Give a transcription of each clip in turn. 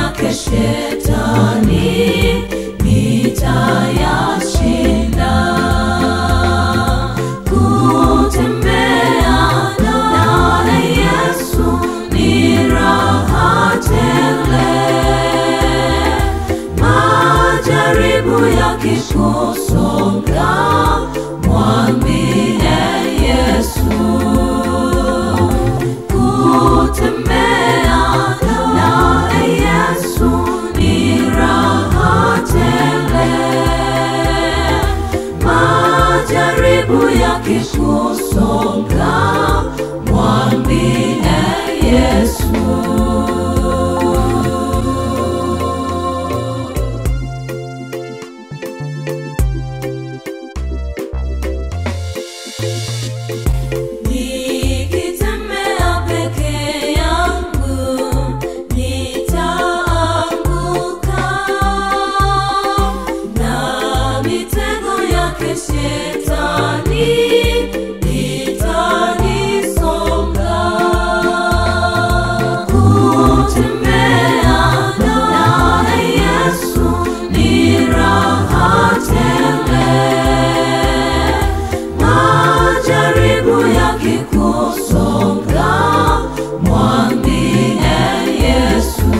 yake shetani nitayashinda. Kutembea naye Yesu ni raha tele. Majaribu yakikusonga, mwambie Yesu. Kutembea naye Yesu ni raha tele. Majaribu yakikusonga, mwambie Yesu. Nikitembea peke yangu nitaanguka, na mitego yake shetani itanisonga. Kutembea naye Yesu ni raha tele. Majaribu yakikusonga, mwambie Yesu.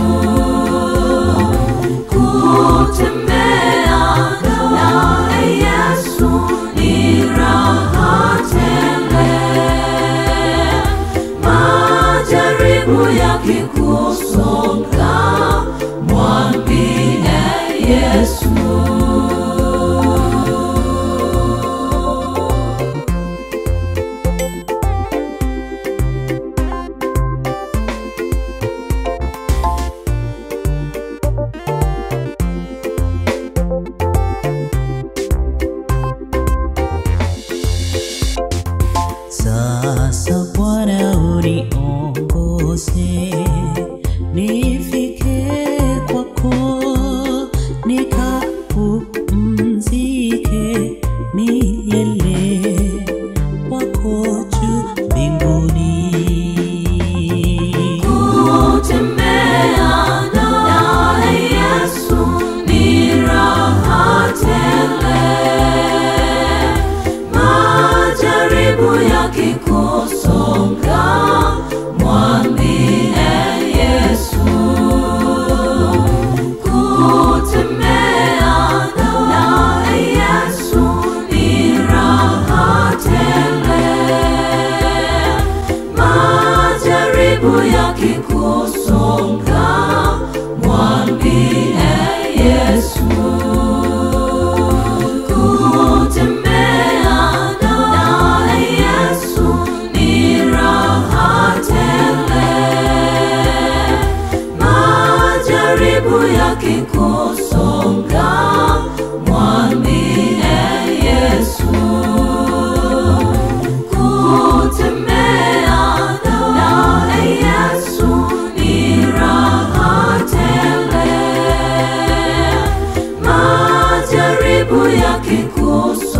Kutembea naye Yesu ni raha tele. Majaribu yakikusonga, mwambie Yesu. Sasa Bwana uniongoze, nifike kwako, nikapumzike milele kwako juu mbinguni. Kutembea naye Yesu ni raha tele. Majaribu yakikusonga, mwambie Yesu. Kutembea naye Yesu ni raha tele. Majaribu yakikusonga, mwambie Yesu. Kutembea naye Yesu ni raha tele. Majaribu yakikusonga, mwambie Yesu. Kutembea naye Yesu ni raha tele. Majaribu yakikusonga